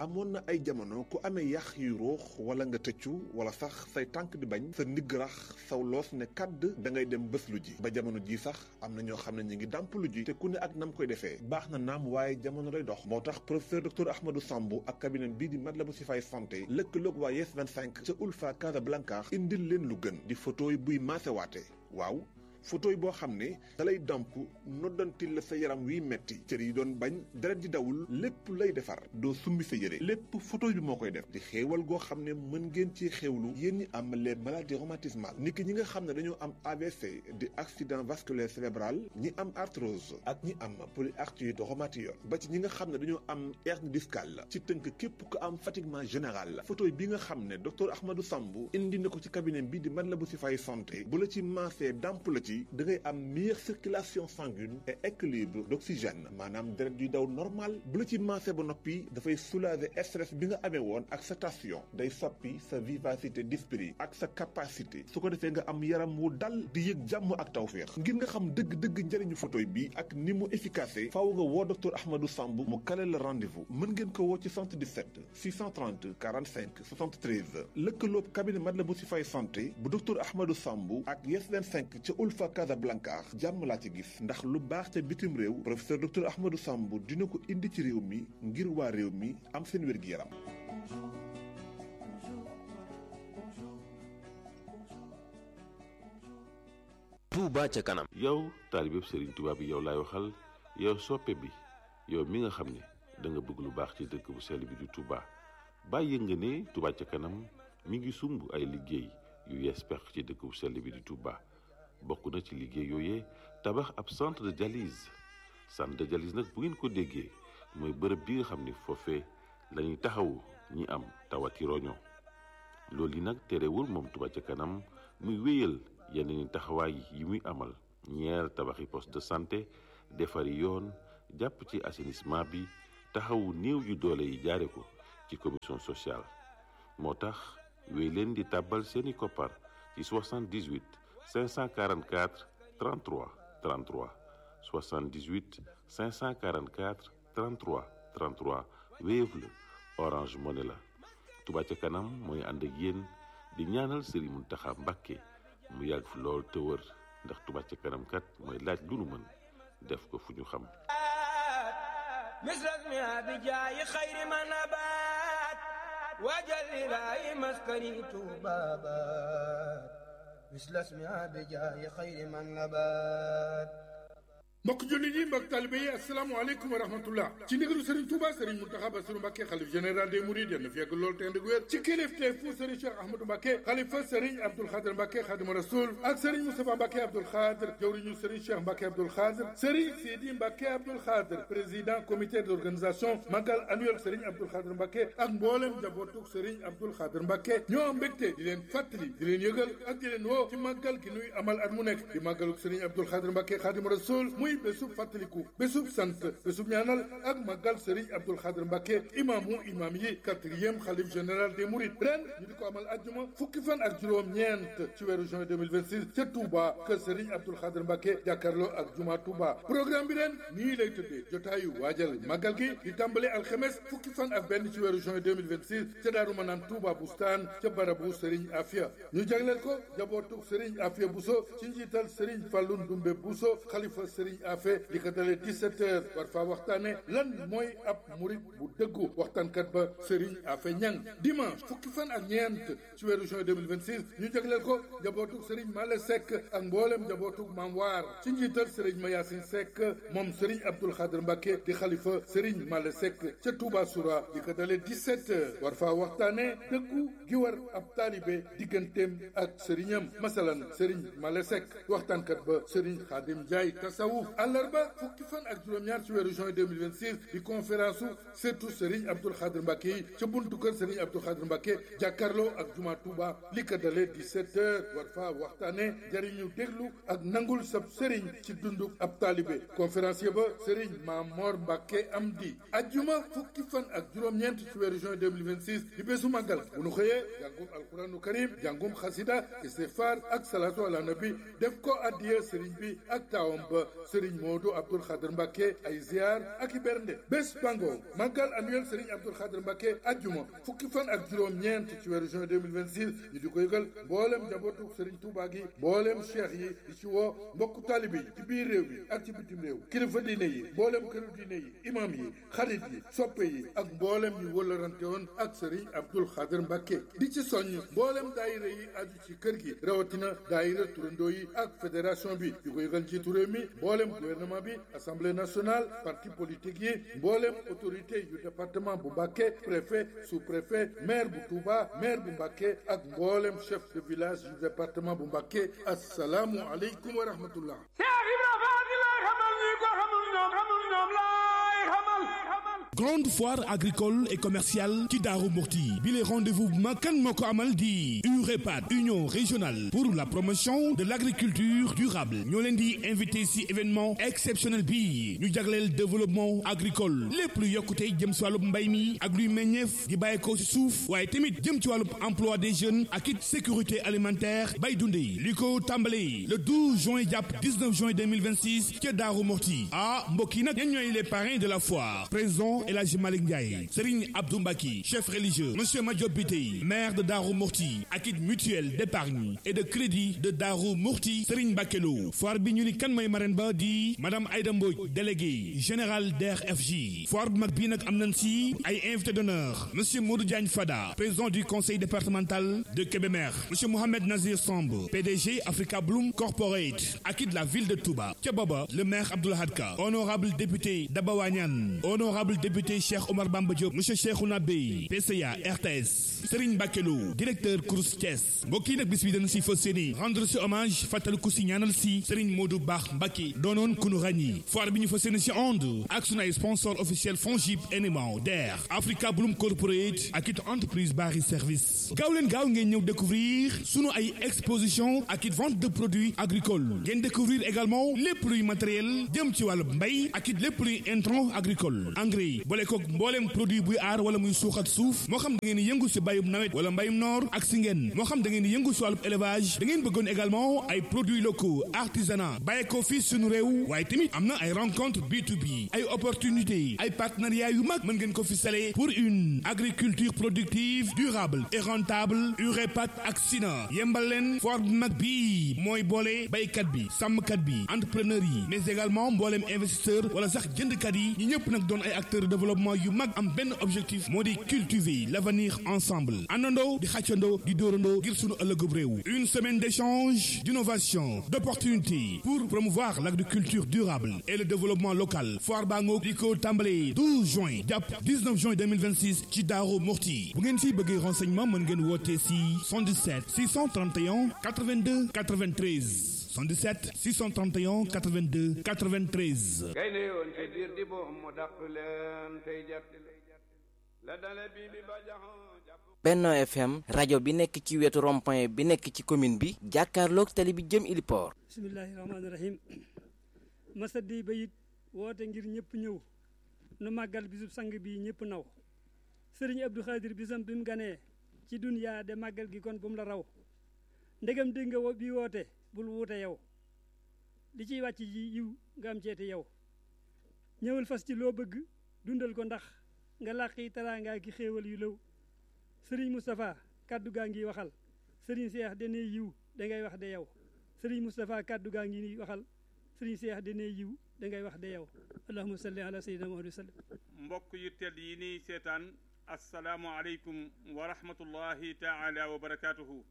amoon na ay jamono ku amee yax yu ruux wala nga tëccu wala sax say tànk di bañ sa ndigg rax saw loos ne kàdd da ngay dem bés lu ji ba jamono ji sax am na ñoo xam ne ñu ngi dàmp lu ji te ku ne ak nam koy defee baax na naam waaye jamono lay dox moo tax professeur docteur Ahmadou Sambou ak cabinet bii di Matlaboul Chifaay santé lëkkaloog waa Yes 25 ca Ulfa Casablanca indil leen lu gën di photo yi buy maasewaate waaw photo yi boo xam ne dalay damp noddantil la sa yaram wiy metti cër yi doon bañ deret di dawul lépp lay defar doo summi sa yére lépp photo bi moo koy def di xéewal goo xam ne mën ngeen ci xéewlu yéen ñi am les maladies rhumatismales niki ñi nga xam ne dañoo am AVC di accident vasculaire cérébral ñi am arthrose ak ñi am polyarthrite rhumatoïde ba ci ñi nga xam ne dañoo am hernie discale ci tënk képp ku am fatiguement général la photo bi nga xam ne docteur Ahmadou Sambou indi na ko ci cabinet bi di Matlaboul Chifaay santé bu la ci maasee damp la ci da ngay am meilleure circulation sanguine et équilibre d'oxygène maanaam deret yuy daw normal bu la ci maasee ba noppi dafay soulager stress bi nga amee woon ak sa tension day soppi sa vivacité d'esprit ak sa capacité su ko defee nga am yaram wu dal di yëg jàmm ak tawféex ngir nga xam dëgg-dëgg njëriñu photoy bi ak ni mu efficace faaw nga woo docteur Ahmadou Sambou mu kale la rendez-vous mën ngeen ko woo ci 77 630 45 73 lëkkaloob cabinet Matlaboul Chifaay santé bu docteur Ahmadou Sambou ak Yes 25 ca Ulfa Casablanca jàmm laa ci gis ndax lu baax ca bitim réew professeur docteur Ahmadou Sambou dina ko indi ci réew mi ngir waa réew mi am seen wér-gi-yaram Touba ca kanam yow taalibeb Serigne Touba bi yow laay waxal yow soppe bi yow mi nga xam ne da nga bëgg lu baax ci dëkk bu sell bi di Touba bàyyi nga ne Touba ca kanam mi ngi sumb ay liggéey yu yees pex ci dëkk bu sell bi di Touba bokk na ci liggéey yooyee tabax ab centre de dialyse centre de dialyse nag bu ngeen ko déggee mooy bërëb bi nga xam ni foofee lañuy taxawu ñi am tawati roño loolu yi nag terewul moom Touba ca kanam muy wéyal yeneen taxawaay yi muy amal ñeer tabaxi poste de santé defari yoon jàpp ci assainissement bi taxawu néew yu doole yi jaare ko ci commission sociale moo tax wéy leen di tàbbal seeni koppar ci 78 544 33 33 78 544 33 33 Wave la Orange Money la Touba ca kanam mooy ànd ak yéen di ñaanal Serigne Mountakha Mbacké mu yàgg fi lool te wër ndax Touba ca kanam kat mooy laaj lu nu mën def ko fu ñu xam misras mi abi jaayi xayri ma nabaat waajal ilaahi maskani tuubaabaat misras mi abi jaayi xayri ma nabaat mbokk jullit yi mbokk talibe yi asalaamaaleykum wa rahmatullah ci ndigalu Serigne Touba Serigne Mountakha Bassirou Mbacké xalif général des Mourides yal na fi yàgg lool te ànd ak wér ci kilifteef fu Serigne Cheikh Ahmadou Mbacké xalifa Serigne Abdoul Khadr Mbacké Khadimu Rasoul ak Serigne Moustapha Mbacké Abdoul Khadr jawriñu Serigne Cheikh Mbacké Abdoul Khadr Serigne Sidi Mbacké Abdoul Khadr président comité d'organisation magal annuel Serigne Abdoul Khadr Mbacké ak mboolem njabootug Serigne Abdoul Khadr Mbacké ñoo am mbégte di leen fàttali di leen yëgal ak di leen woo ci màggal gi nuy amal at mu nekk di màggalug Serigne Abdoul Khadr Mbacké Khadimu Rasoul muy bésub fàttaliku bésub sant bésub ñaanal ak màggal Serigne Abdoul Khadr Mbacké imaamu imaam yi quatrième xalif général des Mourides ren ñu di ko amal ajjuma fukki fan ak juróom-ñeent ci weeru juin 2026 ca Touba kër Serigne Abdoul Khadr Mbacké jàkkaarloo ak juma Touba programme bi ren nii lay tëddee jotaayu waajal màggal gi di tàmbale alxemes fukki fan ak benn ci weeru juin 2026 ca Daaru Manaan Touba Bustaan ca barabu Serigne Afia ñu jagleel ko jabootu Serigne Afia Bousso ci njiital Serigne Fallou Ndoumbe Bousso xalifa Serigne Afia li ko dalee 17 heures war faa waxtaane lan mooy ab murit bu dëggu waxtaankat ba Serigne Afe Ñang dimanche fukki fan ak ñeent ci weeru juin 2026 ñu jagleel ko njabootug Serigne Male Seck ak mboolem njabootug Maam Waar ci njiital Serigne Mayasin Seck moom Serigne Abdoul Khadr Mbacké di xalifa Serigne Male Seck ca Touba Soura li ko dalee 17 heures war faa waxtaane dëggu gi war ab taalibe digganteem ak sëriñam masalan Serigne Male Seck waxtaankat ba Serigne Khadim Ndiaye tasawuf àllarba fukki fan ak juróom-ñaar ci weeru juin 2026 di conférence su surtout Serigne Abdoul Khadr Mbacké yi ca buntu kër Serigne Abdoul Khadr Mbacké jàkkaarloo ak juma Touba li ko dalee 17 heures war faa waxtaane jariñu déglu ak nangul sab Serigne ci dundu ab taalibe conférencier ba Serigne Mamor Mbacké Amdi ajjuma fukki fan ak juróom-ñeent ci weeru juin 2026 di bésu màggal bu nu xëyee jàngum alquranu karim jàngum xasida istighfar ak salatu ala nabi def ko addiya Serigne bi ak taawam ba Serigne Serigne Modou Abdoul Khadr Mbacke ay ziar ak i bernde bés bango màggal annuel Serigne Abdoul Khadr Mbacke ajjuma fukki fan ak juróom-ñeent ci weeru juin 2026 ñu di ko yëgal mboolem njabootu Serigne Touba gi mboolem cheikh yi di ci woo mbokku talibi yi ci biir réew mi ak ci bitim réew kilifa diine yi mboolem këru diine yi imam yi xarit yi soppe yi ak mboolem ñu wëllarante woon ak Serigne Abdoul Khadr Mbacke di ci soññ mboolem daayira yi aju ci kër gi rawatina daayira turandoo yi ak fédération bi di ko yëgal njiitu réew mi mboolem gouvernement bi assemblée nationale parti politique yi mboolem autorité yu département bu Mbacke préfet sous-préfet maire bu Touba maire bu Mbacke ak mboolem chef de village yu département bu Mbacke asalaamu aleykum wa rahmatullah grande foire agricole et commerciale ci Daaru Muxti bi les rendez-vous bu mag kan moo ko amal di UREPAD union régionale pour la promotion de l'agriculture durable ñoo leen di invité ci événement exceptionnel bi ñu jagleel développement agricole lépp lu yokkute jëm ci wàllub mbay mi ak luy meññeef di bàyyeekoo ci suuf waaye tamit jëm ci wàllub emploi des jeunes ak it sécurité alimentaire bay dundee li ko tàmbalee le 12 juin jàpp 19 juin 2026 ca Daaru Muxti ah mbokk yi nag ñan ñooy les parrains de la foire président El Hadji Malick Ndiaye Serigne Abdou Mbaki chef religieux monsieur Madiop Bitey maire de Darou Mourti ak it mutuelle d'épargne et de crédit de Darou Mourti Serigne Mbakelo foire bi ñu ni kan mooy marraine ba di madame Aïda Mbodj délégué général DRFJ foire bu mag bii nag am nañ si ay invité d'honneur monsieur Modou Diagne Fada président du conseil départemental de Kébémer monsieur Mohamed Nazir Samb PDG Africa Bloom Corporate ak it la ville de Touba ca booba le maire Abdoul Hadka honorable député Daba Wañan honorable député Cheikh Omar Bamba Diop monsieur Cheikhouna Bey PCA RTS Serigne Bakelo directeur Crous Thiès mbokk yi nag bis bi dañu si fas yéene rendre si hommage fàttaliku si ñaanal si Serigne Modou Baax Mbacké doonoon ku nu ràññi foire bi ñu fas yéene si onde ak sunu ay sponsor officiel Fongib NMA DER Africa Bloom Corporate ak it entreprise Bari Service gaaw leen gaaw ngeen ñëw découvrir sunu ay exposition ak it vente de produits agricoles ngeen découvrir également lépp luy matériel jëm ci wàllu mbay ak it lépp luy intrant agricole engrais boole koog mbooleem produit buy aar wala muy suuxat suuf moo xam da ngeen di yëngu si bayum nawet wala mbayum noor ak si ngeen moo xam da ngeen di yëngu si wàllu élevage da ngeen bëggoon également ay produits locaux artisanat bàyyi ko fii suñu réew waaye tamit am na ay rencontre B2B ay opportunités ay partenariats yu mag mën ngeen ko fi sale pour une agriculture productive durable et rentable UREPAD ak SINA yembal leen foire bu mag bii mooy boole baykat bi sàmmkat bi entrepreneur yi mais également mbooleem investisseur wala sax jëndkat yi ñi ñëpp nag doon ay acteurs de développement yu mag am benn objectif moo di cultiver l'avenir ensemble àndandoo di xàccandoo di dóorandoo ngir sunu ëllëgub réew une semaine d'échange d'innovation d'opportunités pour promouvoir l'agriculture durable et le développement local foire baa ngoog di ko tàmbalee 12 juin jàpp 19 juin 2026 ci Daaru Muxti bu ngeen si bëggee renseignement mën ngeen woote si 77 631 82 93 77 631 82 93 gaynde yoon ci biir di boom mu dàq leen tey jat la dale bi bi ba jaxoo jàpp Benno FM rajo bi nekk ci wetu rond-point bi nekk ci commune bi jàkkaarloog tali bi jëm Iliport bismillahi rahmaani rahim masadi bayit woote ngir ñëpp ñëw nu màggal bisub sang bi ñëpp naw sëriñ Abdou Khadir bisam bi mu ganee ci dunyaa de màggal gi kon bu mu la raw ndegam dégg nga wo- bi woote bul wuute yow li ciy wàcc ji yiw nga am ceete yow ñëwal fas ci loo bëgg dundal ko ndax nga làqi teraangaa ki xéewal yu lëw sëriñ Moustapha kàddu gaa ngi waxal sëriñ Seex dene yiw da ngay wax de yow sëriñ Moustapha kàddu gaa ngi ni waxal sëriñ Seex dene yiw da ngay wax de yow allahumma salli ala sayyidina Muhammad wa sallam mbokk yu tedd yi nii seetaan asalaamu aleykum wa rahmatullahi taala wa barakaatuhu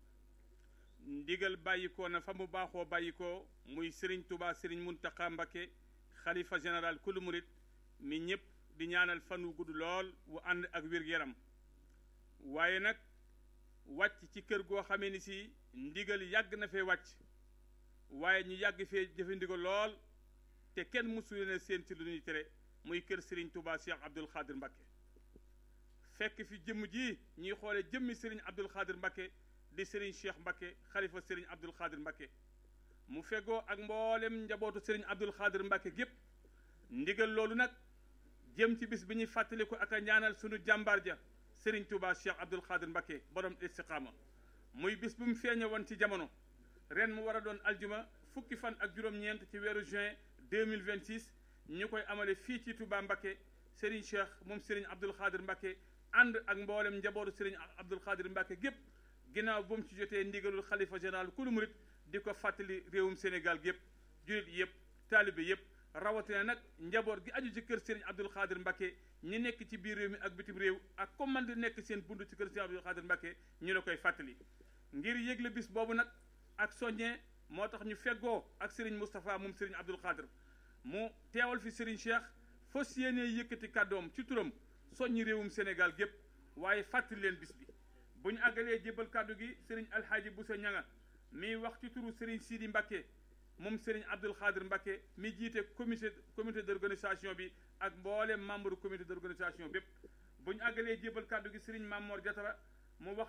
ndigal bàyyikoo na fa mu baaxoo bàyyikoo muy sëriñ tubaa sëriñ muntaqa mbakke xalifa général kulu murit mi ñëpp di ñaanal fan wu gudd lool wu ànd ak wér-gu-yaram waaye nag wàcc ci kër goo xamee ni si ndigal yàgg na fee wàcc waaye ñu yàgg fee jëfe ndigal lool te kenn mësu leen a seen ci lu ñuy tere muy kër sëriñ tubaa cheikh abdul xaadir mbakke fekk fi jëmm ji ñuy xoole jëmmi sëriñ abdul xaadir mbakke di sëriñ cheikh mbakke xalifa sëriñ abdul xaadir mbakke mu fegoo ak mboolem njabootu sëriñ abdul xaadir mbakke gépp ndigal loolu nag jëm ci bis bi ñuy fàttaliku ak a ñaanal sunu jàmbaar ja sëriñ touba cheikh abdul xaadir mbakke borom istiqaama muy bis bu mu feeñe woon ci jamono ren mu war a doon aljuma fukki fan ak juróom-ñeent ci weeru juin 2026 ñu koy amale fii ci Touba Mbakke Serigne Cheikh moom Serigne Abdoul Khadir Mbakke ànd ak mboolem njabootu Serigne Abdoul Khadir Mbakke gépp ginnaaw bu mu ci jotee ndigalul xalifa général kulu murit di ko fàttali réewum Sénégal gépp julit yëpp taalibe yëpp rawatina nag njaboot gi aju ci kër Serigne Abdoul Khadir Mbakke ñi nekk ci biir réew mi ak bitim réew ak comme man di nekk seen bund ci kër Serigne Abdoul Khadir Mbakke ñu la koy fàttali ngir yëgle bis boobu nag ak soññee moo tax ñu feggoo ak Serigne Moustapha moom Serigne Abdoul Khadir mu teewal fi Serigne Cheikh fas yéenee yëkkati kàddoom ci turam soññi réewum Sénégal gépp waaye fàttali leen bis bi bu ñu àggalee jébbal kàddu gi Serigne Alhaaji Boussa Ñanga mi wax ci turu Serigne Sidi Mbakke moom Serigne Abdoul Khadir Mbakke mi jiite comité comité d'organisation bi ak mboolem membre comité d'organisation bépp bu ñu àggalee jébbal kàddu gi Serigne Mamor Diatara mu wax